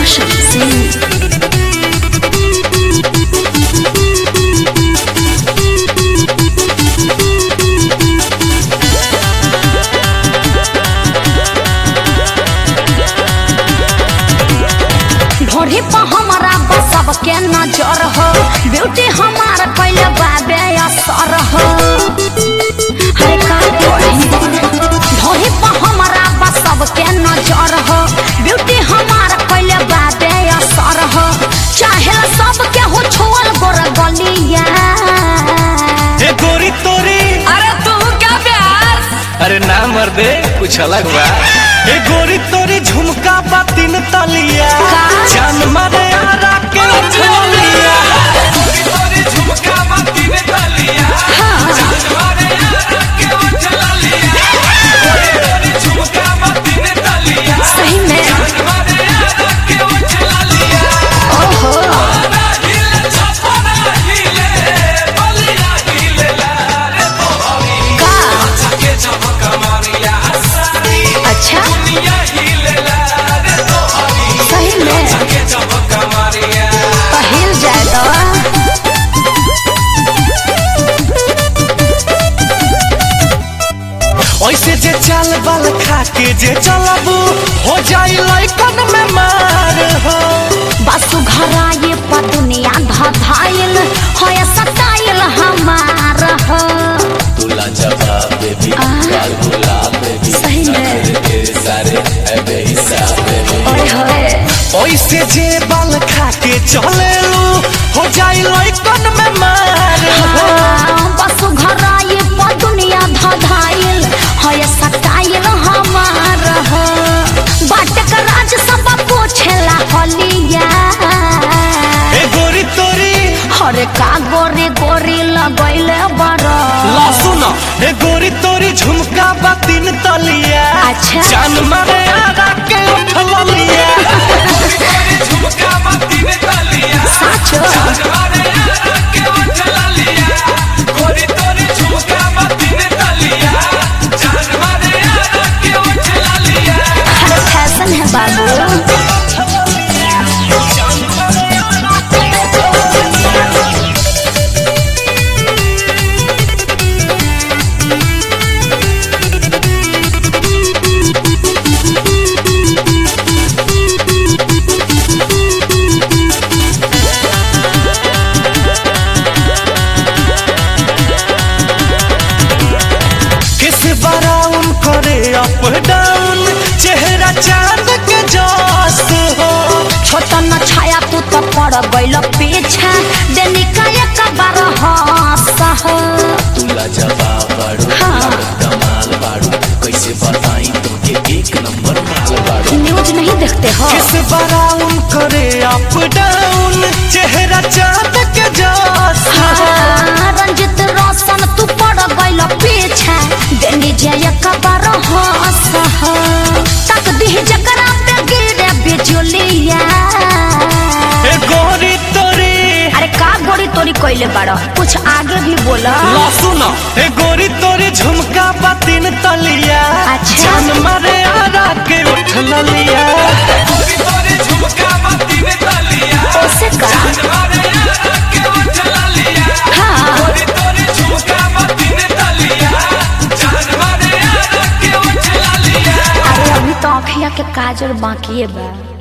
Roshan Singh. ढोरी पर हमारा बसब के नजर हो ब्यूटी हमार कैले बाबे असर हो हरे का ढोरी पर हमारा बसब के नजर हो ब्यूटी हमार कैले बाबे असर हो चाहे सब के हो छोड़ गोर गलिया ए गोरी तोरी अरे तू क्या प्यार अरे ना मर्दे कुछ अलग बा ए गोरी तोरी झुमका बा तीन तलिया का? जान मारे आरा के छोलिया सही में ओहो का अच्छा सही में पहिल जाए तो ऐसे जे चाल बाल खा के जे चलबू हो जाई लइकन में मार हो बसु घराए पर दुनिया धधाइल होय सताइल हमार हो तुला जवाब बेबी आ। लाल गुलाब बेबी सही में तेरे सारे है बेहिसाब बेबी ओए होए ऐसे जे बाल खा के चलेलू हो जाई लइकन में मार हो हाँ, बसु घराए पर दुनिया धधाइल होय सताइल हमार हो बाट का राज सब पूछेला हलिया ए गोरी तोरी हरे का गोरी गोरी लगैले बड़ा ला सुनो ए गोरी तोरी झुमका बा तीन तलिया अच्छा। जान मारे आरा के उठल लिया साचो हर फैशन है बाबू किस बराउन करे अप डाउन चेहरा चांद के जस हो छोटा न छाया तू तो पड़ गइल पीछे देनी का एक बार हंस हो तुला जवाब बाड़ू हाँ। कमाल बाड़ू कैसे बताई तुमके एक नंबर माल बाड़ू न्यूज नहीं देखते हो किस बराउन करे अप डाउन चेहरा चांद के जस हो हाँ, रंजित रोशन तू पड़ गइल पीछे देनी जे एक बार हंस हो तक दी जकरा पे गिरे बिजुलिया ए गोरी तोरी अरे का गोरी तोरी कइले बाड़ कुछ आगे भी बोला ला सुनो ए गोरी तोरी झुमका बा तीन तलिया अच्छा। जान मारे आरा के उठल लिया ओसे का हाँ अरे अभी तो अखिया के काजल बाकी बा